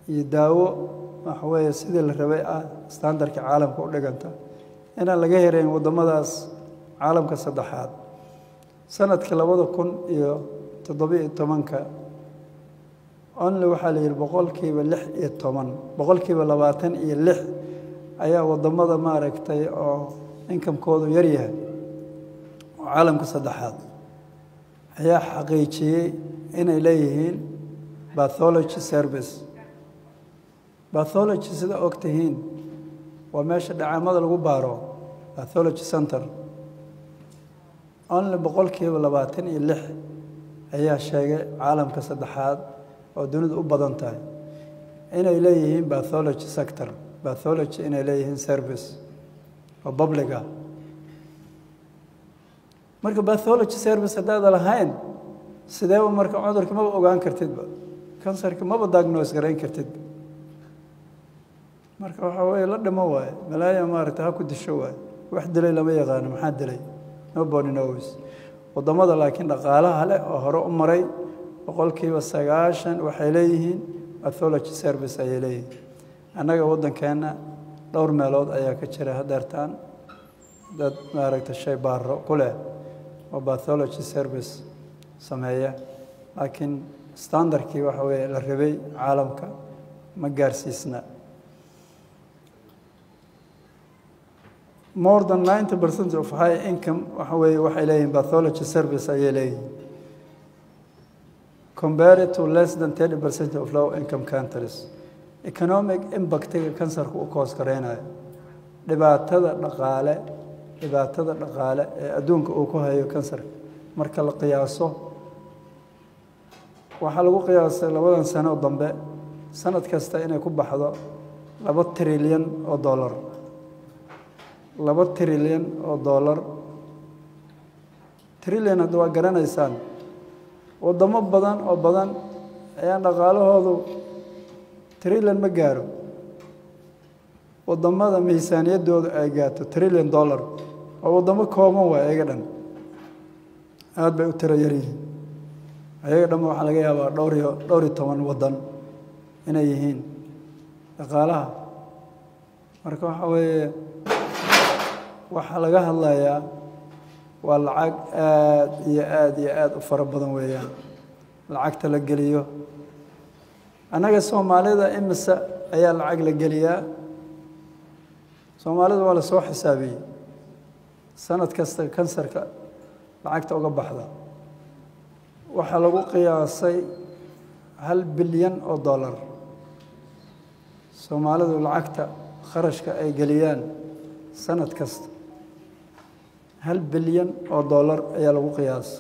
iyo daawo waxa weeye sidii la rabay ah standardka caalamka u dhiganta inaan laga herayn waddamadaas caalamka saddexaad sanadka labada kun iyo toddobiyo tobanka only waxaa la yidhi boqolkiiba lix iyo toban boqolkiiba labaatan iyo lix ayaa waddamada maaragtay oo inkamkoodu yar yahay oo caalamka saddexaad ayaa xaqiijiyey inay leeyihiin bathology service bathology sida og tihiin waa meesha dhacaamada lagu baaro bathology center only boqolkiiba labaatan iyo lix ayaa sheegay caalamka saddexaad oo dunidu u badan tahay inay leeyihiin bathology sector bathology inay leeyihiin service oo public ah marka bathology service haddaada lahayn sideeba marka cudurka maba ogaan kartidba kansarka maba diagnose garayn kartidba marka waxaa weeye la dhimo waaye malaaya maaragta ha ku disho waaye wax dilay lama yaqaano maxaa dilay nobody knows waddamada laakiin dhaqaalaha leh oo hore u maray boqolkiiba sagaashan waxay leeyihiin bathology service ayay leeyihiin annaga waddankeenna dhowr meelood ayaa ka jira hadeertaan dad maaragta shay baaro ku leh oo bathology service sameeya laakiin standardkii waxa weeye la rabay caalamka ma gaarsiisna more than ninety percent of high income waxa weeye waxay leeyihiin bathology service ayay leeyihiin compared to less than thirty percent of low income countries economic impactiga kansarka u koos gareynayo dhibaatada dhaqaale dhibaatada dhaqaale ee adduunka uu ku hayo kansarka marka la qiyaaso waxaa lagu qiyaasay labadan sano dambe sanad kasta inay ku baxdo laba trilyan oo dollar laba trilyan oo dollar trilyan hadda waa garanaysaan waddamo badan oo badan ayaan dhaqaalahoodu trilyan ma gaaro waddamada miisaaniyaddooda ay gaarto trilyan dollar oo waddamo kooban waay ayaga dhan aada bay u tiro yaryihiin ayaga dhanba waxaa laga yaabaa dhowr iyo dhowr iyo toban waddan inay yihiin dhaqaalaha marka waxa weeye waxaa laga hadlayaa waa lacag aada iyo aada iyo aada u fara badan weeyaan lacagta la geliyo annaga soomaalida imise ayaa lacag la geliyaa soomaalida waa la soo xisaabiyey sanad kasta kansarka lacagta uga baxda waxaa lagu qiyaasay hal bilyan oo dollar soomaalidu lacagta kharashka ay geliyaan sanad kasta hal bilyan oo dollar ayaa lagu qiyaasay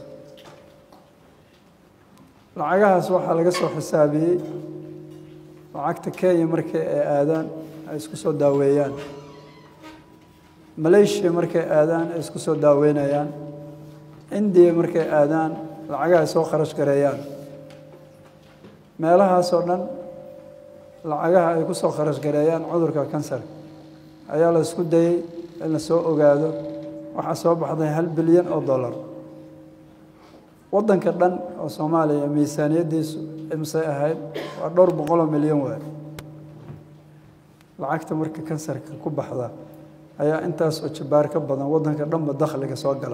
lacagahaas waxaa laga soo xisaabiyey lacagta kenya markii ay aadaan ay isku soo daaweeyaan malaysia markay aadaan ay isku soo daaweynayaan indiya markay aadaan lacagaha ay soo kharash gareeyaan meelahaasoo dhan lacagaha ay ku soo kharash gareeyaan cudurka kansarka ayaa la isku dayey in la soo ogaado waxaa soo baxday hal bilyan oo dollar waddanka dhan oo soomaaliya miisaaniyaddiisu imsay ahayd waa dhowr boqoloo milyan waay lacagta marka kansarka ku baxda ayaa intaas oo jabaar ka badan waddanka dhanba dakhliga soo gala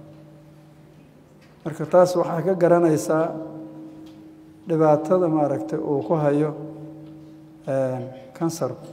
marka taas waxaa ka garanaysaa dhibaatada maaragtay uu ku hayo kansarku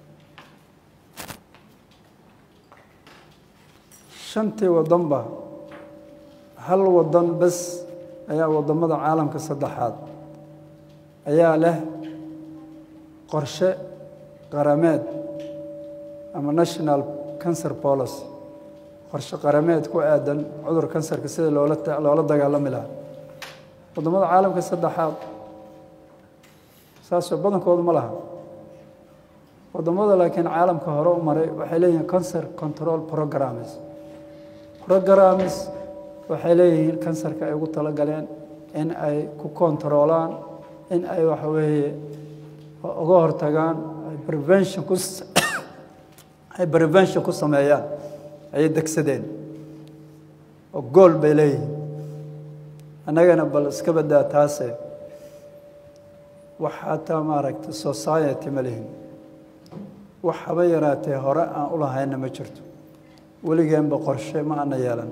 shantii waddanba hal waddan bes ayaa waddamada caalamka saddexaad ayaa leh qorshe qarameed ama national cancer policy qorshe qarameed ku aadan cudur kansarka sida loola loola dagaalami lahaa waddamada caalamka saddexaad saasoo badankoodu ma laha waddamada laakiin caalamka hore u maray waxay leeyihiin cancer control programs programs waxay leeyihiin kansarka ay ugu talagaleen in ay ku kontaroolaan in ay waxa weeye uga hortagaan ay prevention ku ay prevention ku sameeyaan ayay degsadeen oo gool bay leeyihiin annagana bal iska baddaa taase wax xataa maaragtay society ma lihin wax haba yaraatee hore aan u lahayna ma jirto weligeenba qorshe ma ana yeelan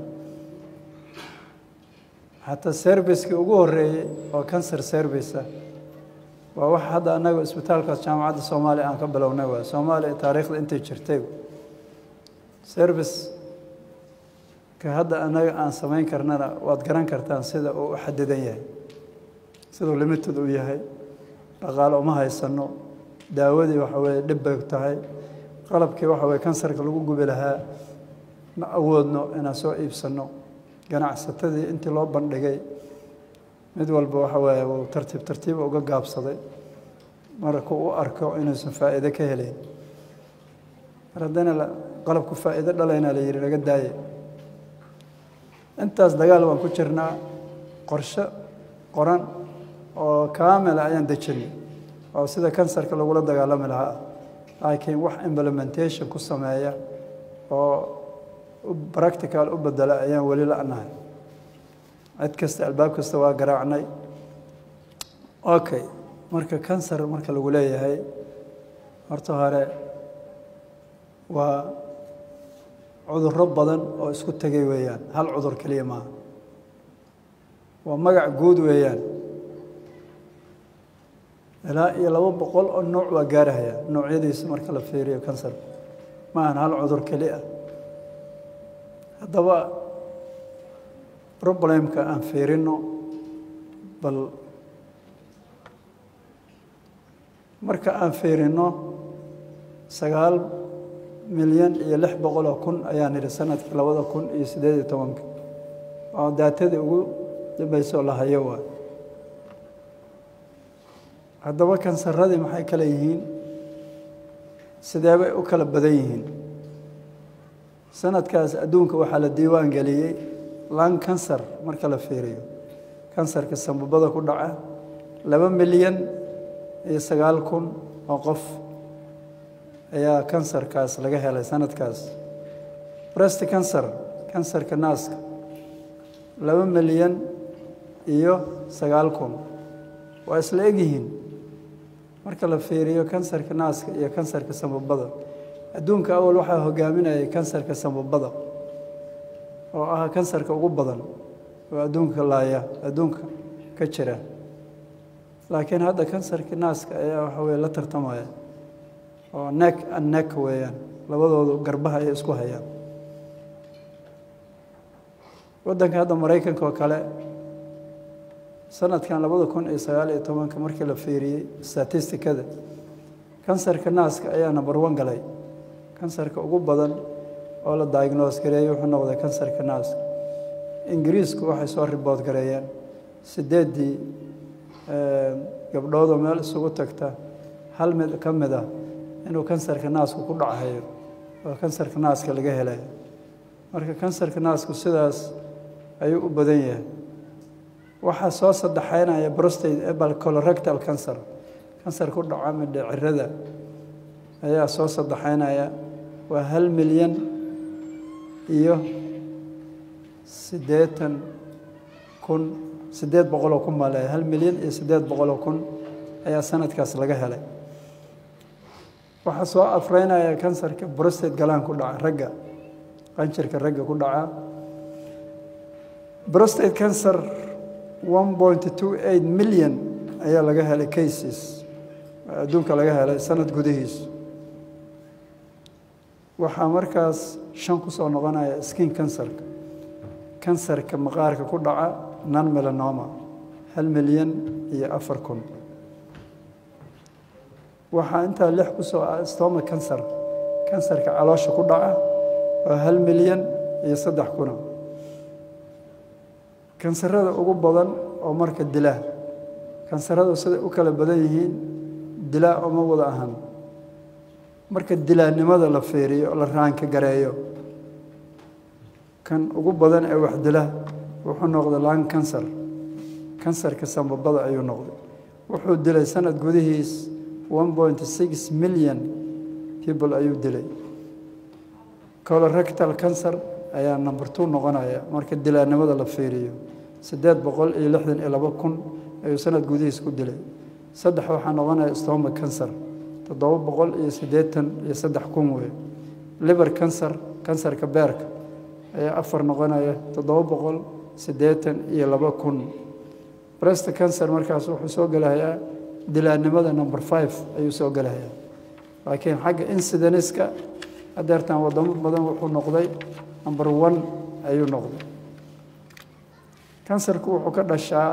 xataa servicekii ugu horreeyey oo cancer service waa wax hadda annaga isbitaalkaas jaamacadda soomaaliya aan ka bilownay waay soomaaliya taariikhda intay jirtay service ka hadda annaga aan samayn karnana waad garan kartaan sida uu u xadidan yahay siduu limited u yahay dhaqaale uma haysano daawadii waxa weeye dhib bay tahay qalabkii waxa weye kansarka lagu gubi lahaa ma awoodno inaan soo iibsanno ganacsatadii intii loo bandhigay mid walba waxa weeye wuu tartiib tartiiba uga gaabsaday marku u arko inuusan faa'iide ka helayn mar haddana qalabku faa'iido dhalaynaa la yidhi laga daaye intaas dagaal baan ku jirnaa qorshe qoran oo kaamila ayaan dejinay oo sida kansarka lagula dagaalami lahaa laakiin wax implementation ku sameeya oo practical u bedela ayaan weli la-nahay cid kasta albaab kasta waa garaacnay okay marka kansar marka lagu leeyahay horta hore waa cudurro badan oo isku tegay weeyaan hal cudur keliya maaha waa magac guud weeyaan ilaa iyo laba boqol oo nooc waa gaarahaya noocyadiisa marka la fiiriyo kansarka ma ahan hal cudur keli ah haddaba problemka aan fiirino bal marka aan fiirino sagaal milyan iyo lix boqol oo kun ayaan idhi sanadkii labada kun iyo siddeed iyo tobanka oo daatadii ugu dambeysoo la hayo waa haddaba kansaradii maxay kale yihiin sidee bay u kala badan yihiin sanadkaas adduunka waxaa la diiwaan geliyey lan kansar marka la fiiriyo kansarka sambabada ku dhaca laba milyan iyo sagaal kun oo qof ayaa kansarkaas laga helay sanadkaas brest cancer kansarka naaska laba milyan iyo sagaal kun waa isla egyihiin marka la fiiriyo kansarka naaska iyo kansarka sambabada adduunka awal waxaa hogaaminayay kansarka sambabada oo ah kansarka ugu badan oo adduunka laaya adduunka ka jira laakiin hadda kansarka naaska ayaa waxa weye la tartamaya oo neck and neck weeyaan labadoodu garbaha ay isku hayaan waddanka hadda maraykanka oo kale sanadkan labada kun iyo sagaal iyo tobanka markii la fiiriyey statistikada kansarka naaska ayaa number one galay kansarka ugu badan oo la diagnose gareeyey wuxuu noqday kansarka naaska ingiriisku waxay soo ribood gareeyeen sideeddii gabdhoodoo meel isugu tagta hal mid ka mid ah inuu kansarka naasku ku dhachayo oo kansarka naaska laga helayo marka kansarka naasku sidaas ayuu u badan yahay waxaa soo saddexaynaya prostate ebal colorectal cancer kansar ku dhaca midhecirada ayaa soo saddexaynaya waa hal milyan iyo siddeetan kun siddeed boqoloo kun baa leeyahay hal milyan iyo siddeed boqoloo kun ayaa sanadkaas laga helay waxaa soo afreynaya kansarka brostate galaan ku dhaca ragga qanjirka ragga ku dhaca brostate cancer one point two eight milyan ayaa laga helay cases adduunka laga helay sanad gudihiisu waxaa markaas shan ku soo noqonaya skin kansarka kansarka maqaarka ku dhaca non melanoma hal milyan iyo afar kun waxaa intaa lix ku soo ah stoma kansar kansarka caloosha ku dhaca waa hal milyan iyo saddex kuna kansarada ugu badan oo marka dilaa kansaradu siday u kala badan yihiin dilaa oma wada ahan marka dilaannimada la fiiriyo la raanka gareeyo kan ugu badan ee wax dila wuxuu noqday lan kansar kansarka sambabada ayuu noqday wuxuu dilay sanad gudihiis one point six milyan people ayuu dilay colorectal cancer ayaa number two noqonaya marka dilaannimada la fiiriyo siddeed boqol iyo lixdan iyo laba kun ayuu sanad gudihiis ku dilay saddex waxaa noqonaya stoma cancer toddoba boqol iyo siddeetan iyo saddex kun wey liver cancer kansarka beerka ayaa afar noqonaya toddoba boqol siddeetan iyo laba kun brest cancer markaas wuxuu soo gelahayaa dilaannimada number five ayuu soo gelahayaa laakiin xagga incideniska hadeertan wadamo badan wuxuu noqday number one ayuu noqday kansarku wuxuu ka dhashaa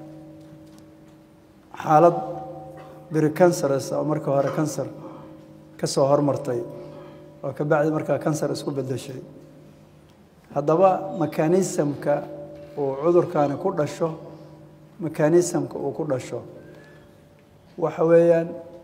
xaalad biricanceres oo marka hore kansar ka soo hormartay oo ka bacdi markaa kansar isku beddeshay haddaba mekanismka uu cudurkani ku dhasho mekanismka uu ku dhasho waxa weeyaan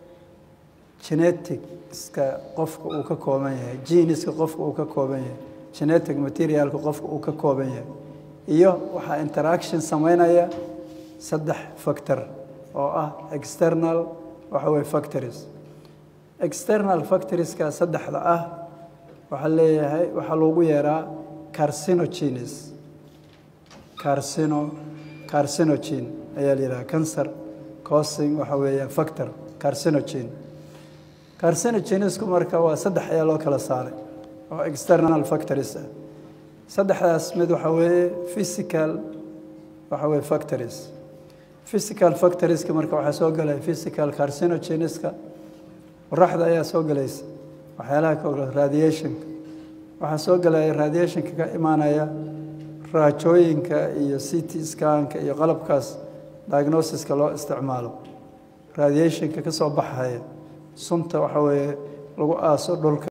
geneticska qofka uu ka kooban yahay geniska qofka uu ka kooban yahay genetic materialka qofka uu ka kooban yahay iyo waxaa interaction sameynaya saddex factor oo ah external waxa weye factories external factorieska saddexda ah waxaa leeyahay waxaa loogu yeeraa carcinogenes carcino carcinogen ayaa la yidhaha cancer causing waxa weeya factor carcinogen carcinogenesku marka waa saddex ayaa loo kala saaray oo external factories ah saddexdaas mid waxa weeye physical waxa weye factories physical factorieska marka waxaa soo gelaya physical carcinogeneska qoraxda ayaa soo gelaysa waxyaalaha ka radiationka waxaa soo gelaya radiationka ka imaanaya raajooyinka iyo city scanka iyo qalabkaas diagnosiska loo isticmaalo radiationka ka soo baxaya sunta waxa weeye lagu aaso dhulka